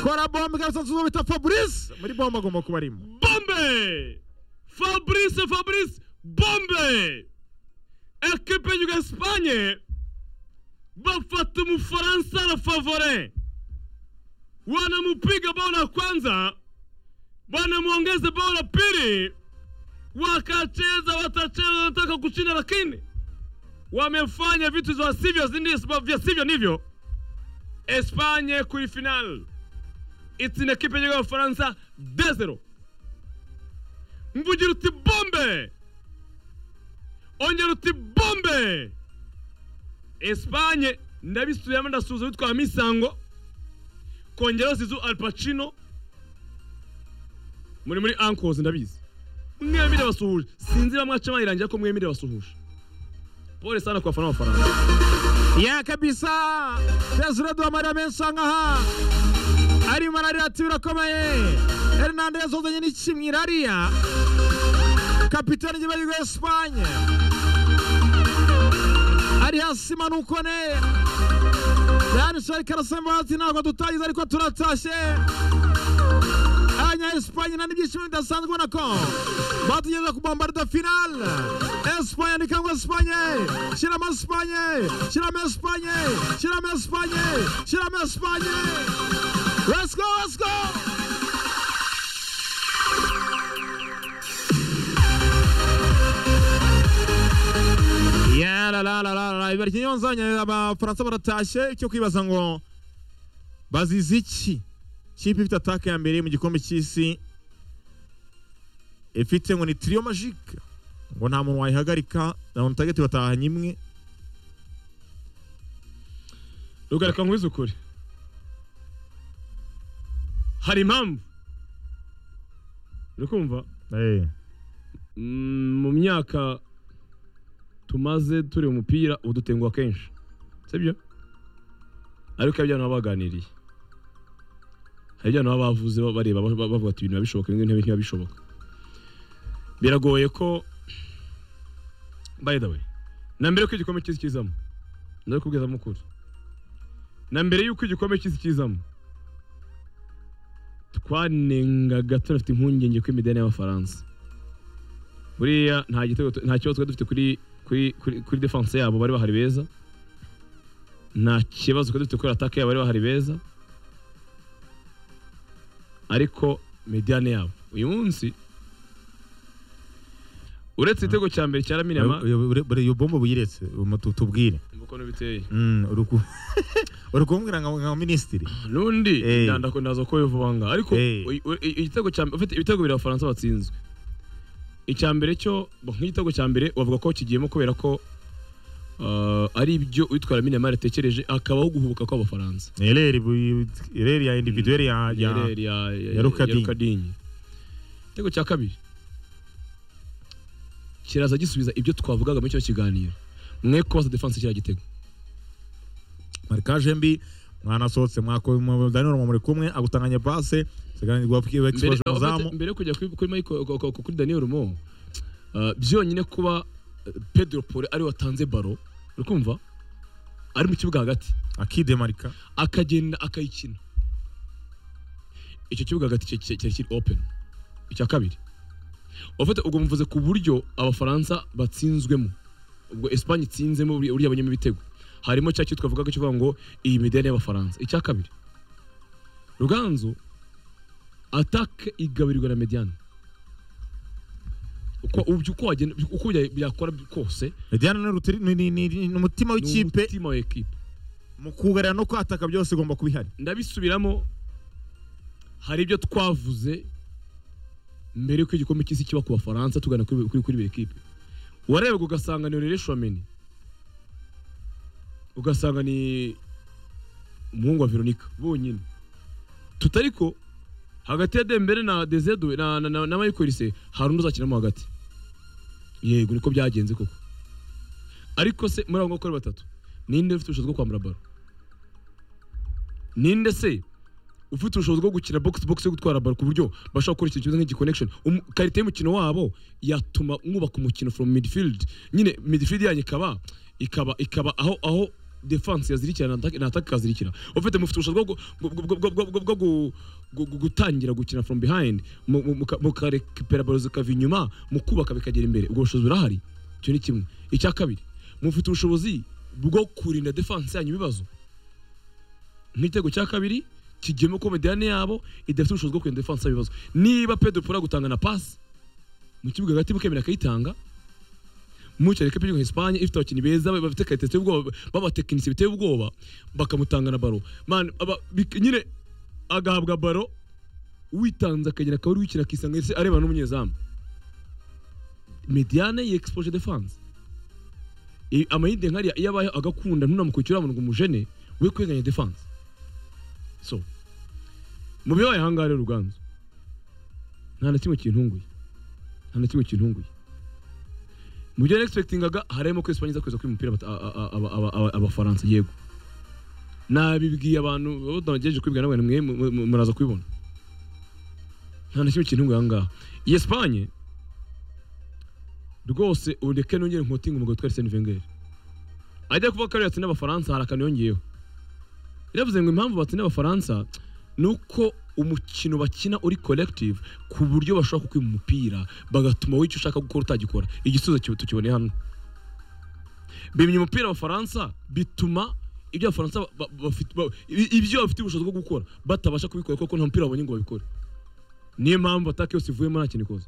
kora bombe gasanzwe bita fabrice muri bombe agomba kuba arimo bombe fabrice fabrice bombe ekipe y'igihugu esipanye bafata umufaransa na favore wanampiga bao la kwanza wanamwongeza bao la pili wakacheza watacheza wanataka kushinda lakini wamefanya vitu za sivyo zindi- vya sivyo nivyo espanye kuri final itsina kipe ya ufaransa 2-0 mvugira uti bombe ongera uti bombe espanye ndabisubiramo ndasuhuza bitwa misango kongeraho zizu al pacino muri muri ankozi ndabizi mwembi ndabasuhuje sinzi bamwaca bayirangira ko mwembi ndabasuhuje pole sana kwa wafana wa faransa ya kabisa Desire Duhamariya menshi aha arimo ararira ati birakomeye Hernandez uzanye n'ikimwe irariya kapitani y'igihugu Espanye ari hasi imanuko ne yanditseho karasembo hasi ntabwo dutangiza ariko turatashye abanya Espanye nta n'ibyishimo bidasanzwe ubona ko batugeza ku bombarida finale Espanye ni kangwa Espanye shyiramo Espanye shyiramo Espanye shyiramo Espanye shyiramo Espanye let's go let's go Yeah, la, la, la, la, la. Ibara ikinyonzanya abafaransa baratashye cyo kwibaza ngo bazize iki kipe ifite ataka ya mbere mu gikombe cy'isi ifite ngo ni trio magique ngo nta muntu wayihagarika na muntu utagati batahanye imwe rugarika nkwiza ukuri hari impamvu uri kumva Mm, mu myaka tumaze turi umupira udutenguha kenshi sibyo ariko hari ibyo abantu baba baganiriye hari ibyo abantu baba bavuze ba- bareba ba- ba- bavuga ati ibintu biba bishoboka ibindi ntibiba bishoboka biragoye ko by the way na mbere yuko igikombe cy'isi kizamo ndabikubwiza mukuru na mbere yuko igikombe cy'isi kizamo twanengaga tunafite impungenge ko imidani y'abafaransa buriya nta gitego tu- nta kibazo twari dufite kuri kuri kuri kuri defense yabo bari bahari beza nta kibazo twari dufite kuri attaque yabo bari bahari beza ariko mediane yabo uyu munsi uretse igitego cya mbere cya Laminama iyo bombo buyiretse tubwire umukono biteye uri kumbwira nka minisitiri nundi Eh. ndandako ndaza ko bivuga ngaha ariko Eh. uyu- uyu- igitego cya mbere ufite ibitego bibiri abafaransa batsinzwe icya mbere cyo bo, nk'igitego cya mbere wavuga ko kigiyemo kubera ko ah, ari ibyo uyitwara minamari yatekereje akabaho guhubuka kw'abafaransa ereri bu- ereri ya individuel ya ya Yereri ya ya- ya Rukadinyi. Rukadinyi. igitego cya kabiri kiraza gisubiza ibyo twavugaga muri icyo kiganiro mwe kubaza defense kiriya gitego marikaje mbi mwanasohotse mwakodaniro muri kumwe agutanganya pase siganirwa mbere exposure oh, muzamu mbere yo kujya kuri kuri Michael- ku- ku- ku- kuri Daniel Mo ah, byonyine kuba eh, Pedro Pore ari watanze baro urikumva ari mu kibuga hagati akide marika akagenda akayikina icyo kibuga hagati cyari cyari kiri open icya kabiri ufite ubwo mvuze ku buryo abafaransa batsinzwemo ubwo Espagne itsinzemo buri- uriya banyuma ibitego harimo cya cyo twavugaga kivuga ngo iyi midene y'abafaransa icya kabiri ruganzu atake igaburirwa na mediane uko uko uko wagenda uko bya- byakora kose Diana ni rutiri ni- ni- ni ni umutima ni w'ikipe umutima wa ekipe mu kugarira no kwataka byose ugomba kubihari ndabisubiramo hari ibyo twavuze mbere yuko igikombe cy'isi kiba ku bafaransa tugana kuri kuri kuri ekipe wararebaga ugasanga ni Aurelien Chouameni ugasanga ni umuhungu wa Veronica bonyine tutariko hagati ya Dembele na Dezedwe na na, na, na Michael Olise, hari undi uzakinamo hagati yego niko byagenze koko ariko se muri abo ngabo uko ari batatu ninde ufite ubushobozi bwo kwambara baro ninde se ufite ubushobozi bwo gukina box box yo gutwara baro ku buryo bashobora gukora ikintu kimeze nk'igiconnection Umu- karite y'umukino wabo yatuma mwubaka umukino from midfield nyine midfield yanyu ikaba ikaba ikaba aho aho defanse yazirikira na ataka kazirikira ufite mufite ubushobozi bwo gu- bwo- bwo- bwo- bwo- bwo gu- gu- gu- gutangira gukina from behind mu- mu- muka- mukarekipera balo zikava inyuma mukubaka bikagera imbere ubwo bushobozi burahari icyo ni kimwe icya kabiri mufite ubushobozi bwo kurinda defanse yanyu ibibazo nk'igitego cya kabiri kigiyemo ko mediyane yabo idafite ubushobozi bwo kurinda defanse yanyu ibibazo niba pedo pora gutanga na pasi mu kibuga hagati mukemera akayitanga mucyari kapi yo Espagne ifite abakinnyi beza bafite qualité iteye ubwoba babatekinisi biteye ubwoba bakamutanga na baro man aba, bik- nyine agahabwa baro witanze akagera akaba ari wikina akisanga ndetse arebana n'umunyezamu mediane yexpose defense I- amayide nkariya iyo abaye agakunda ntunamukukira urabona ngo umujene we kweganya defense so mu byo bayahanga rero ruganzu nta na kimwe kintunguye nta na kimwe kintunguye mu byo nexpectingaga harimo ko Espanye iza kuza kwiba umupira abata- a- a- aba- aba- aba- abafaransa yego nabibwiye abantu abo tunagejeje kwibwira namwe mwe mu- mu- muraza kubibona nta na kimwe kintu ngo ahangaha iyi Espanye rwose ureke nongere nkotinga umugabo twari Arsene Wenger ajya kuvuga ko ariyo yatsinda abafaransa hari akantu yongeyeho yaravuze ngo impamvu batsinda abafaransa ni uko umukino bakina uri collective ku buryo bashobora kukwima umupira bagatuma wowe icyo ushaka gukora utagikora igisubizo kiba- tukiboneye hano bimye umupira abafaransa bituma ibyo abafaransa ba- ba- bafite- ba- i- ibyo bafite ubushobozi bwo gukora batabasha kubikora kuko nta mupira babonye ngo babikore niyo mpamvu atake yose ivuyemo nta kintu ikoze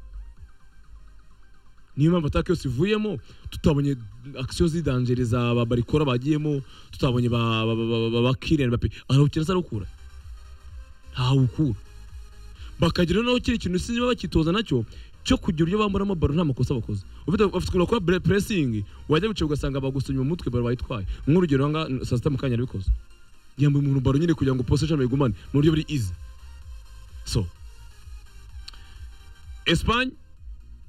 niyo mpamvu atake yose ivuyemo tutabonye akisiyo z'idanjeri za ba barikora bagiyemo tutabonye ba- ba- ba- ba- ba- ba kiriyani bape arawukina se arawukura ntawukura bakagira naho kiri kintu si bakitoza nacyo cyo kugira uburyo bamburamo baro nta makosa bakoze ufite ufite ukuntu bakora bre- pressing wajya gucibwa ugasanga bagusonye mu mutwe baro bayitwaye nk'urugero aha ngaha saa sita mukanya yabikoze yambaye umuntu baro nyine kugira ngo possession bayigumane mu buryo buri easy so Espagne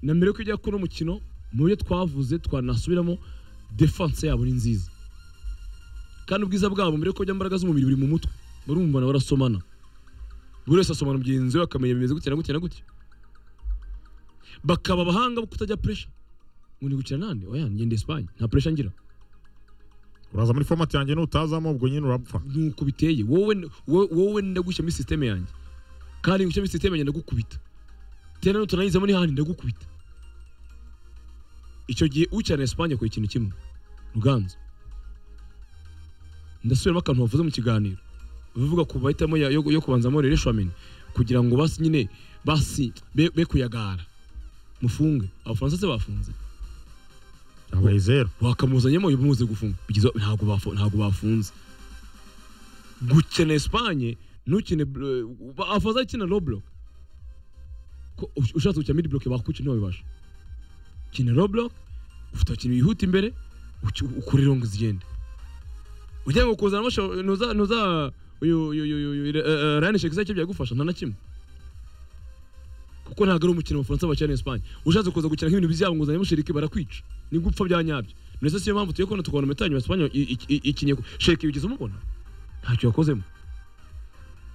na mbere yuko ijya gukora umukino mu buryo twavuze twanasubiramo defense yabo ni nziza kandi ubwiza bwabo mbere yuko bajya mu mbaraga z'umubiri buri mu mutwe barumva na barasomana buri wese asomana mugenzi we akamenya bimeze gutya na gutya na gutya bakaba abahanga bo kutajya puresha ngo ni gukina nande oya ngenda Espagne nta puresha ngira uraza muri format yanjye n'utazamo ubwo nyine urapfa nuko biteye wowe wowe- wowe ndagushyiramo sisiteme yanjye kandi ngushyiramo sisiteme yanjye ndagukubita tena nutunayizamo n'ihandi ndagukubita icyo gihe ukina na Espagne akora ikintu kimwe ruganzu ndasubiramo akantu wavuze mu kiganiro bivuga ku mahitamo ya- yo, yo kubanzamo rero shwameni kugira ngo basi nyine basi be, be kuyagara mufunge abafaransa se bafunze yabaye zeru wakamuzanyemo uyu muze gufunga bigize ntabwo bafu- ntabwo bafunze gukina Espagne ntukine afaza akina low block ko ush- ushatse gukina mid block bakwica ntibabibasha kina low block ufite abakinnyi bihuta imbere uki- ukore longo zigenda ugiye ngo kuzana amasho nuza nuza uyu uyu uyu uyu Ryan Sheikh zacyo byagufasha nta na kimwe kuko ntabwo ari umukino abafaransa bakina na Espagne ushatse kuza gukina nk'ibintu byabo ngo uzanyemo Sheikh barakwica ni gupfa bya nyabyo ndetse siyo mpamvu tuye kubona tukabona metanyu Espagne ikinye Sheikh bigize umubona ntacyo yakozemo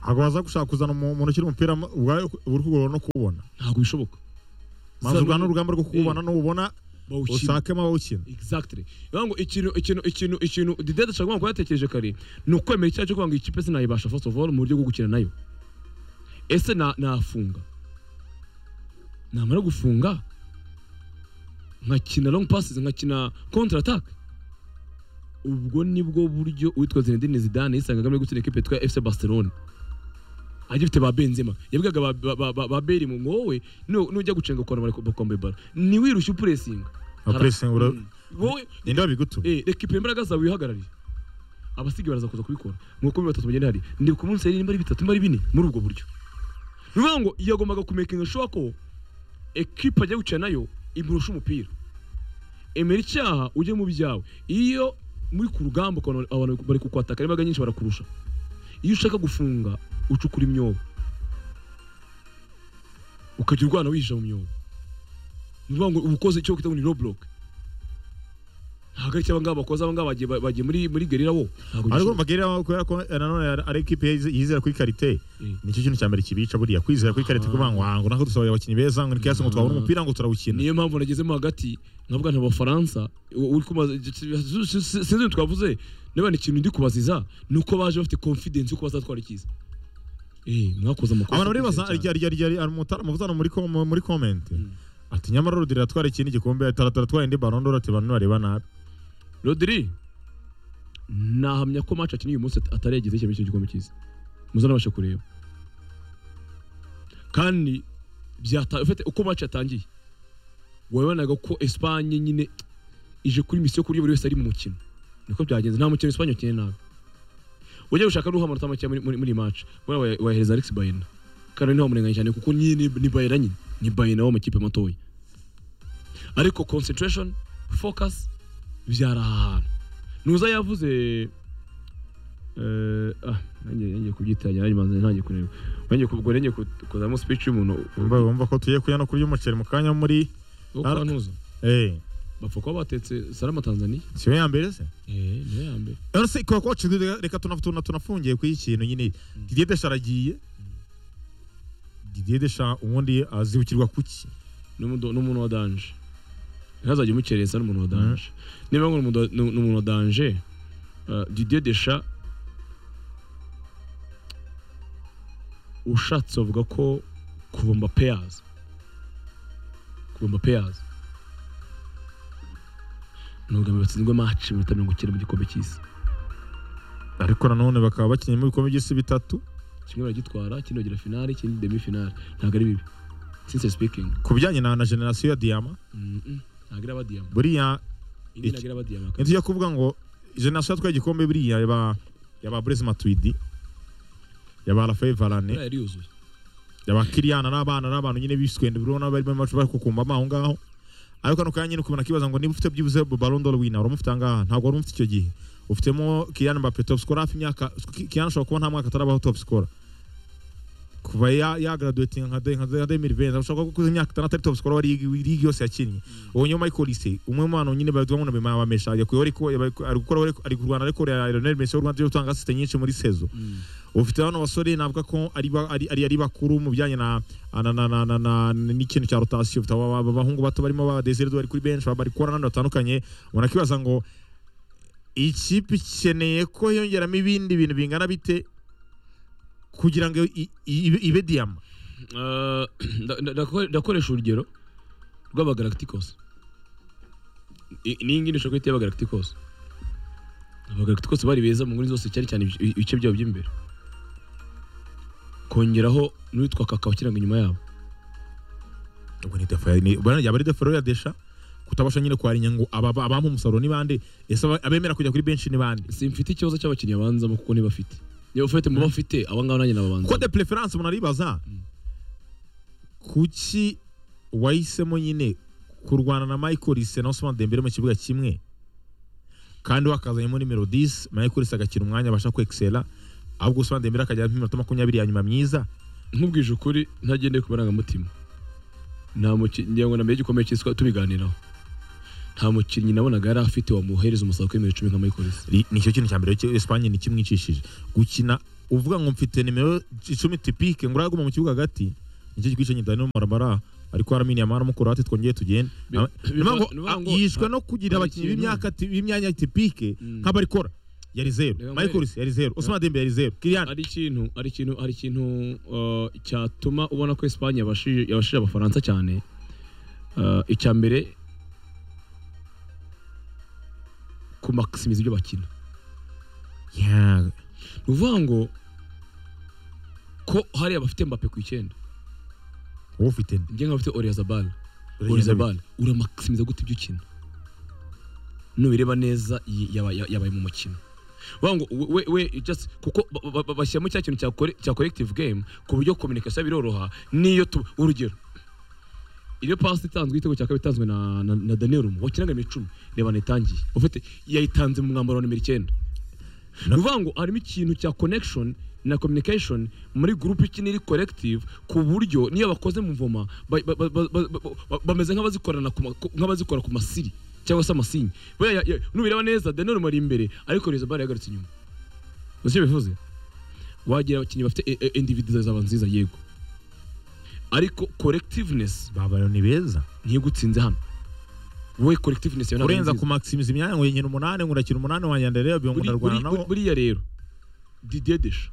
ntabwo waza gushaka kuzana umu- umuntu ukiri umupira mu- ubwawe uri kugorora no kuwubona ntabwo bishoboka maze Sa- urwana n'urugamba rwo kuwubona n'ubona bawukina usakemo abawukina exactly bivuga ngo ikintu ikintu ikintu ikintu Didier Deschamps kuba yatekereje kare ni ukwemera icyaha cyo kuvuga ngo ikipe sinayibasha first of all mu buryo bwo gukina nayo ese na nafunga namara gufunga nkakina long passes nkakina counter attack ubwo nibwo buryo uwitwa Zinedine Zidane yisangaga muri gutsinda ikipe yitwa FC Barcelona agifite ba Benzema yabwigaga ba, ba, ba, ba, ba Bale mu ngo wowe nu- nujya gucenga ukora bakombe baro ni wirushye upuresinga Nka pressing ura- wowe ninde wabigutumye eh, reka ipine imbaraga zawe wihagararire abasigaye baraza kuza kubikora nk'uko bibiri batatu bagenda hari ndi ku munsi nimba ari bitatu nimba ari bine muri ubwo buryo ni ukuvuga ngo yagombaga kumekinga shuwa ko ekipa ajya gukina nayo imurusha umupira emera icyaha ujye mu byawe iyo muri ku rugamba ukabona abantu bari kukwataka imbaraga nyinshi barakurusha iyo ushaka gufunga ucukura imyobo ukajya urwana wihisha mu myobo ni ukuvuga ngo uba ukoze icyo kwita ngo ni roboroke ntabwo ari icyo abangaba bakoze abangaba bagiye bagiye muri muri gerira bo ntabwo ariko gishoboka. mbabwira kubera ko eh, nanone ari- ari ekipe yize- yizera kuri karite Eh. nicyo kintu cya mbere kibica buriya kwizera kuri karite kuvuga ngo "Ah, ngo nako dusohoye abakinnyi beza ngo nikiyasi ngo twabona umupira ngo turawukina niyo mpamvu nagezemo hagati nkavuga nta bafaransa u- uri kumaze sinzi ibintu twavuze niba ni ikintu ndi kubaziza ni uko baje bafite confidence yuko bazatwara ikiza eh mwakoze amakosa abantu baribaza akomeye cyane. rya rya rya rya mutarama kuzana muri com- muri comment ati nyamara Rodri atwara ikindi gikombe ataratwara indi Ballon d'Or ati abantu bareba nabi Rodri nahamya ko match akina uyu munsi at- atarigeze cyabisha icyo gikombe cyiza muzanabasha kureba kandi byata ufite uko match yatangiye wabonaga ko Espagne nyine ije kuri mission kuri buri wese ari mu mukino niko byagenze nta mukino Espagne ukinnye nabi ujya gushaka n'uha amanota make muri muri- muri match wera wahereza Alex Baena kandi niho murenganya cyane kuko nyine ni- ni Baena nyine ni Baena wo mu kipe matoya ariko concentration focus byari aha hantu nuza yavuze eh, ah nanjye nanjye kubyitanya nanjye manze nanjye kureba nanjye kubwo nanjye kuzamo speech y'umuntu bumva bumva ko tugiye kujya no kurya umuceri mu kanya muri wo kwa ntuza eh bapfa kuba batetse salama Tanzania siyo ya mbere se eh niyo ya mbere Rero se kwa kwa chidwe reka tuna tuna tunafungiye ku ikintu nyine Didier Deschamps aragiye Didier Deschamps ubundi azibukirwa kuki n'umuntu n'umuntu wa danje ntazajya umukereza n'umuntu wa danje niba ngo n'umuntu wa- n'u- n'umuntu wa danje eh, Didier Deschamps ushatse bavuga ko kuva Mbappé yaza kuva Mbappé yaza nubwo batsinzwe match iminota mirongo icyenda mu gikombe cy'isi ariko nanone bakaba bakinnye mu bikombe by'isi bitatu kimwe baragitwara ikindi bagira finale ikindi demi finale ntabwo ari bibi sincerely speaking ku bijyanye na, na generasiyo ya Diama Mm, mm, ntabwo iraba diyama buriya indi Iki- ntabwo iraba diyama ntitujya kuvuga ngo generasiyo yatwaye igikombe buriya yaba yaba Blaise Matuidi yaba Raphael Varane yari yuzuye yaba Kylian n'abana n'abantu nyine biswende urabona bari mu macu bari kukumbama aho ngaho ariko kano kanya nyine kubona kibaza ngo niba ufite byibuze Ballon d'Or winner uramufite angaha ntabwo wari umufite icyo gihe ufitemo Kylian Mbappé top scorer hafi imyaka Kylian ashobora kuba nta mwaka atarabaho top scorer kuva ya ya graduating nka de- nka de- nka 2020 ashobora kuba kuza imyaka itanu atari top scorer wa league league yose yakinnye ubu nyuma Michael Olise umwe mu bantu nyine badwa mu bima bamesha yakuye ariko ari gukora ari kurwana ariko Lionel Messi w'u Rwanda yo gutanga assist nyinshi muri saison ufite bano basore navuga ko ari ba- ari ari- ari bakuru mu bijyanye na na- na- na- na- na- n'ikintu cya rotasiyo ufite aba- aba- abahungu bato barimo ba Desiré bari kuri benshi bari gukora n'abandi batandukanye ubona ko ibaza ngo ikipe ikeneye ko yongeramo ibindi bintu bingana bite kugira ngo i- i- ibe- ibe diyama Eh, nda- nda- ndako- ndakoresha urugero rw'abagalacticos I- n'iyi ngiyi dushobora guhita y'abagalacticos abagalacticos bari beza mu nguni zose cyane cyane ibice- ibice byabo by'imbere kongeraho n'uwitwa kaka wakiranga inyuma yabo ubwo ni defo ni- ubwo yaba ari defo ya desha kutabasha nyine kwarinya ngo aba- abampa umusaruro ni bande ese aba- abemera kujya kuri benshi ni bande simfite ikibazo cy'abakinnyi banzamo kuko ntibafite niba ufite mu bafite aba ngaba nanjye ko nababanza de preference umuntu aribaza kuki wahisemo nyine kurwana na Michael Olise na Ousmane Dembele mu kibuga kimwe kandi wakazanyemo nimero 10 Michael Olise agakina umwanya abasha kwexcella ahubwo Ousmane Dembele akajya mu minota makumyabiri ya nyuma myiza nkubwije ukuri ntagendeye ku marangamutima nta mukinnyi ngira ngo na mbere igikomeye cyiswe tubiganiraho nta mukinnyi nabonaga yari afite wamuhereza umusaruro kuri metero icumi nka Michael Ri- ni cyo kintu cya mbere cyo- Espagne ni kimwicishije gukina uvuga ngo mfite nimero icumi typique ngo uraguma mu kibuga hagati nicyo gikwice nyita no marabara ariko haramini ya mara mukuru ati twongeye tugende Bi- Ama- biva- Niyo mpamvu, niyo mpamvu- ah, yishwe no kugira hari abakinnyi ikintu- b'imyaka ti- b'imyanya tipike Mm. nk'abarikora yari zero Reka mbere- Michael Olise yari zero Ousmane Dembele yari zero Kylian ari ikintu ari ikintu ari ikintu uh, cyatuma ubona ko Espagne yabashije yabashije abafaransa cyane uh, icya mbere kumaximiza ibyo bakina Yeah. ni ukuvuga ngo ko hariya bafite Mbappe ku icyenda wowe ufite nde? njye nk'abafite Oyarzabal Uragenda Oyarzabal uramakisimiza gute ibyo ukina nubireba neza yi- yaba- ya- yabaye mu mukino vuga ngo we- we we just kuko ba- ba- ba- bashyiramo cya kintu cya kore- cya collective game ku buryo communication biroroha niyo tu urugero iyo pasi itanzwe igitego cya kabiri itanzwe na na, na Daniel Rumo wakinaga nimero 10 reba nitangiye ufite yayitanze mu mwambaro wa nimero 9 Na- ni ukuvuga ngo harimo ikintu cya connection na communication muri group ikina iri collective ku buryo niyo bakoze mu mvoma ba- ba- ba- ba- ba- ba- bameze nk'abazikorana ku ma- ku- nk'abazikora ku masiri cyangwa se amasinyi Buriya ya- ya- nubireba neza Daniel Rumo ari imbere ariko Rezabari yagarutse inyuma uzi icyo bivuze wagira abakinnyi bafite e- e- individuals zaba nziza yego ariko collectiveness Baba ni beza ntigutsinze hano wowe collective ntabwo ari urenza nziza. ku maximiza imyanya ngo nkina umunani ngo urakina umunani wanjye ndareba ngo Buri- ndarwana buri- nabo buri- buriya rero didier desha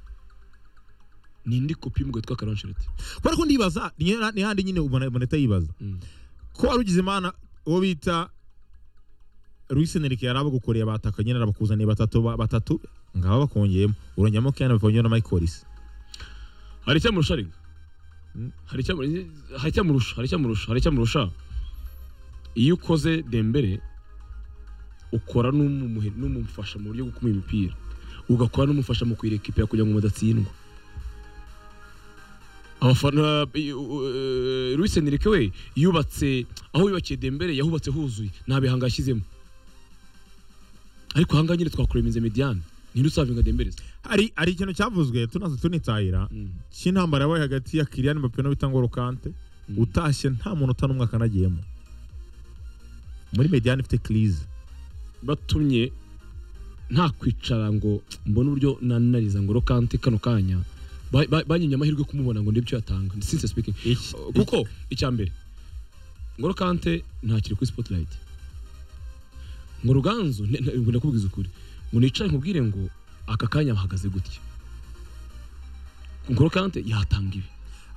ni indi kopi y'umugabo witwa karanshiriti kubera ko ndibaza ni ni handi nyine ubona moneta yibaza ko wari ugize imana uwo bita Luis Enrique yari abagukoreye abataka nyine arabakuzaniye batatu ba- batatu ngaba bakongeyemo urongeyemo Keanu Bivonyo na Michael Olise hari icyamurusha ariko Mm. hari icyamu- hari icyamurusha hari icyamurusha hari icyamurusha iyo ukoze dembere ukora n'umumuhe- n'umufasha mu buryo bwo kumuha imipira ugakora n'umufasha mu kuyireka ipe kugira ngo mudatsindwa abafana Luis Enrique we yubatse aho yubakiye dembere yahubatse huzuye nta bihanga yashyizemo ariko ahangaha nyine twakuremize mediane ntirusavinga dembere se. hari hari ikintu cyavuzwe tunaze tunitahira Mm. cy'intambara yabaye hagati ya Kylian Mbappe n'uwita ngo Rukante Mm. utashye nta munota n'umwe akanagiyemo muri mediane ifite kirize batumye nta kwicara ngo mbone uburyo nanariza ngo rokante kano kanya Ba- ba- banyimye amahirwe yo kumubona ngo ndebyo yatanga since speaking kuko icya mbere ngo rokante ntakiri kuri spotlight ngo ruganzu ne- ne- ngo ndakubwiza ukuri ngo nicaye nkubwire ngo aka kanya bahagaze gutya ngo rokante yatanga ibi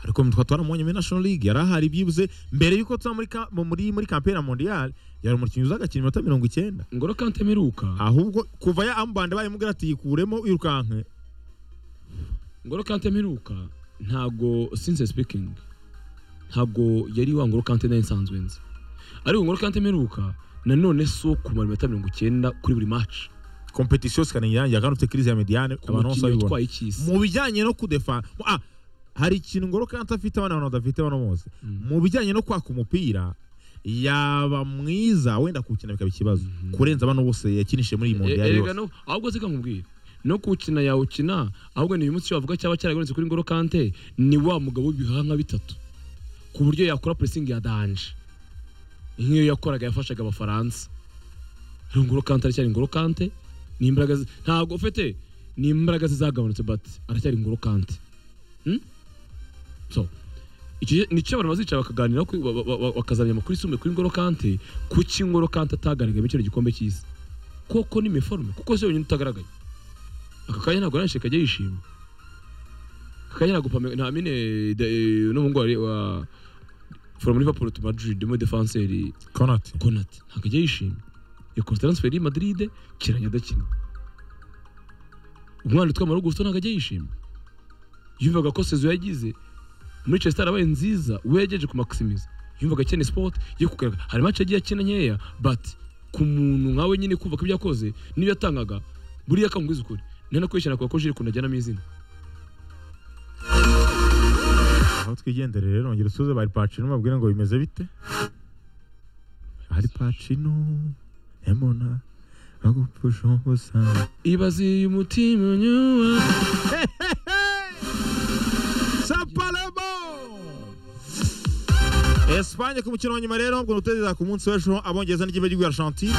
ariko twa twaramubonye muri national league yari ahari byibuze mbere y'uko tuba muri ka- mu- muri muri kampiyona mondial yari umukinnyi uza agakina iminota mirongo icyenda ngo rokante mperuka ahubwo kuva ya ambande bayimubwira ati yikuremo yirukanke ngoro kante mperuka ntago since speaking ntago yari wa ngoro kante nari nsanzwe nzi ariko ngoro kante mperuka nanone si uwo kumara iminota mirongo icyenda kuri buri match competition sikanenge yanjye kandi ufite kirize ya mediane ku abantu bose mukinnyi babibona utwaye icy'isi mu bijyanye no kudefa ah, hari ikintu ngoro kandi afite abana abantu badafite bano bose Mm. mu bijyanye no kwaka umupira yaba mwiza wenda kuwukina bikaba ikibazo kurenza abana bose yakinishije muri iyi mondial E- yose erega no- ahubwo se nkubwire no kuwukina yawukina ahubwo ni uyu munsi wavuga cyaba cyaragoretse kuri ngoro kante ni wa mugabo w'ibihaha bitatu ku buryo yakora pressing ya danje nk'iyo yakoraga yafashaga abafaransa rero ngoro kante aracyari ngoro kante ni imbaraga ze- ntabwo ufite ni imbaraga ze zagabanutse but aracyari ngoro kante Hmm? so icyo nicyo abantu bazicara bakaganira bakazamenya amakuru yisumbuye kuri ngoro kante kuki ngoro kante atagaragaye muri kino gikombe cy'isi koko ni meforume kuko se wenyine utagaragaye aka kanya ntabwo aranshe kajya yishima aka kanya ntabwo pame nta mine n'umuhungu wa- wa from liverpool to madrid mo defanseri Konate konati ntabwo ajya yishimye yakoze taransiferi y'i madrid kiranya adakina umwana witwa marugusto ntabwo ajya yishimye yumvaga ko sezo yagize muri chester arabaye nziza we yagejeje ku maximiza yumvaga akeneye sport yo kugaragara hari match yagiye akina nkeya but ku muntu nkawe nyine kumva ko ibyo yakoze n'ibyo yatangaga buriya akangwiza ukuri ni no kwishyira kwa ko jiri kuntu ajyanamo izina aho twigendere rero nongera usuze bari pacino babwire ngo bimeze bite ari pacino emona agupfusha ubusa ibaziye umutima nyuma sapalemo Espagne ku mukino wa nyuma rero ngo nutezeza ku munsi w'ejo abongereza n'ikipe cy'igihugu Argentine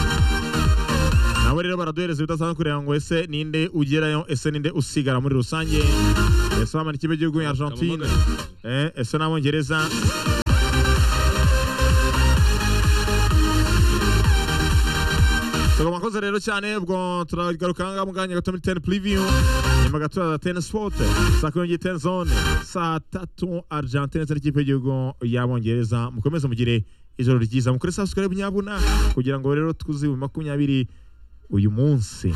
nabo rero baraduhereza ibidasanzwe kureba ngo ese ninde ugerayo ese ninde usigara muri rusange ese wamara ikipe cy'igihugu Argentine Eh, ese n'abongereza Tugomba koze rero cyane ubwo turagaruka ngaha mu kanya gato muri teni puriviyu nyuma gato ya teni sipote saa kumi n'ebyiri teni zone saa tatu Argentine ndetse n'ikipe y'igihugu y'abongereza mukomeze mugire ijoro ryiza mukore subscribe nyabuna kugira ngo rero twuzuye makumyabiri uyu munsi